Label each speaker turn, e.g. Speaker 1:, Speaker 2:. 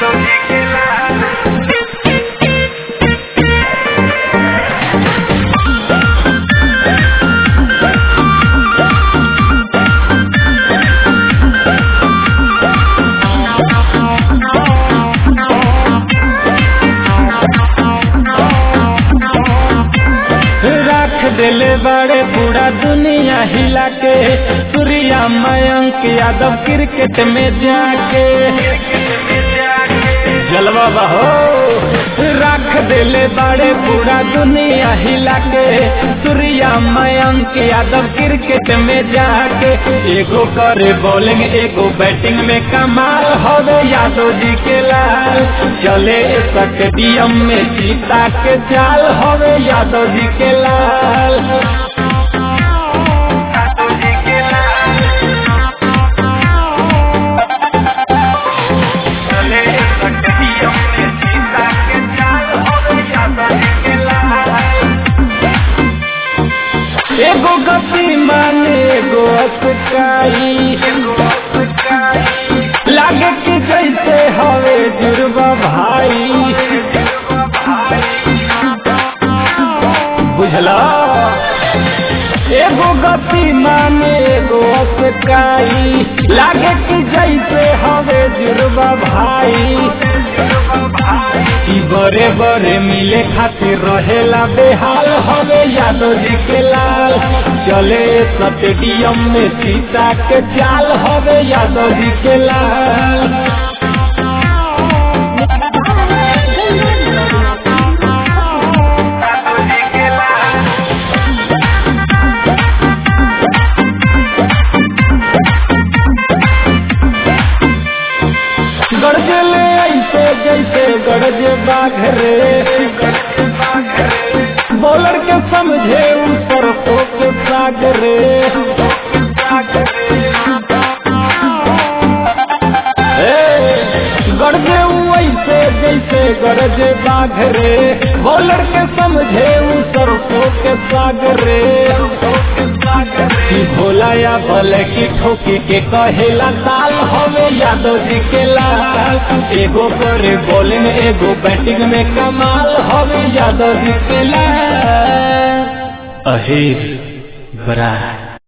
Speaker 1: रख दिले बड़े पूरा दुनिया हिला के सूर्या मयंक यादव क्रिकेट में जाके जलवा बहो रख दिले बड़े पूरा दुनिया हिला के सूर्या मयंक यादव क्रिकेट में जाके एगो करे बॉलिंग एगो बैटिंग में कमाल होवे यादव जी के लाल चले स्टेडियम में सीता के चाल होवे यादव जी के लाल एगो गति माने एगो अस्काई लागे कि जैसे हवे जुड़वा भाई बुझला एगो गति माने एगो अस्काई लागे कि जैसे हवे जुड़वा भाई ई बड़े बड़े मिले खातिर रहेला बेहाल हवे यादव जी के लाल चले स्टेडियम में सीता के चाल हवे यादव जी के लाल गरजे ले ऐसे जैसे गरजे बाघ रे बॉलर के समझे उ सरसों के साग रे ए, गरजे उ ऐसे जैसे गरजे बाघ रे बॉलर के समझे उ सरसों के साग रे की भोला या भले की ठोकी के कहेला ताल हवे यादव जी के लाल एगो करे बॉलिंग एगो बैटिंग में कमाल हवे यादव जी के लाल अहिर बरा